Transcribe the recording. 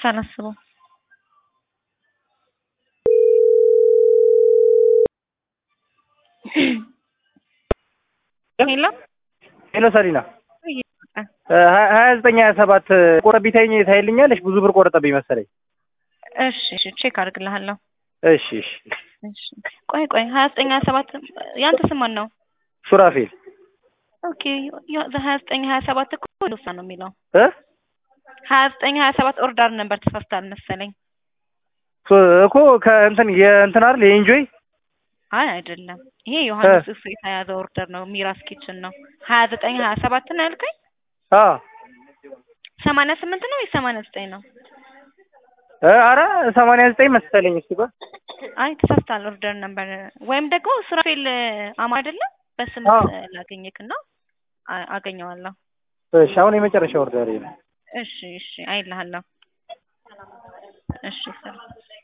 ሳላስበው ሄሎ ሄሎ ሰሊና ሀያ ዘጠኝ ሀያ ሰባት ቆረቢ ታይኝ ታይልኛለሽ። ብዙ ብር ቆረጠብኝ መሰለኝ። እሺ እሺ ቼክ አድርግልሃለሁ። እሺ እሺ እሺ ቆይ ቆይ ሀያ ዘጠኝ ሀያ ሰባት ያንተ ስም ማን ነው? ሱራፌል ኦኬ ሀያ ዘጠኝ ሀያ ሰባት እኮ ልውሳ ነው የሚለው እ ሀያ ዘጠኝ ሀያ ሰባት ኦርደር ነበር ተሳስታል መሰለኝ። እኮ ከእንትን የእንትን አይደል የኢንጆይ አይ አይደለም፣ ይሄ ዮሐንስ እሱ የተያዘ ኦርደር ነው። ሚራስ ኪችን ነው። ሀያ ዘጠኝ ሀያ ሰባት ነው ያልከኝ? አ ሰማንያ ስምንት ነው ወይ ሰማንያ ዘጠኝ ነው? አረ ሰማንያ ዘጠኝ መሰለኝ። እሱ ጋር አይ ተሳስታል ኦርደር ነበር። ወይም ደግሞ ሱራፌል አማ አይደለም በስም ላገኘክ እና አገኘዋለሁ። እሺ አሁን የመጨረሻ ኦርደር ነው። እሺ እሺ አይልሃለሁ። እሺ ሰላም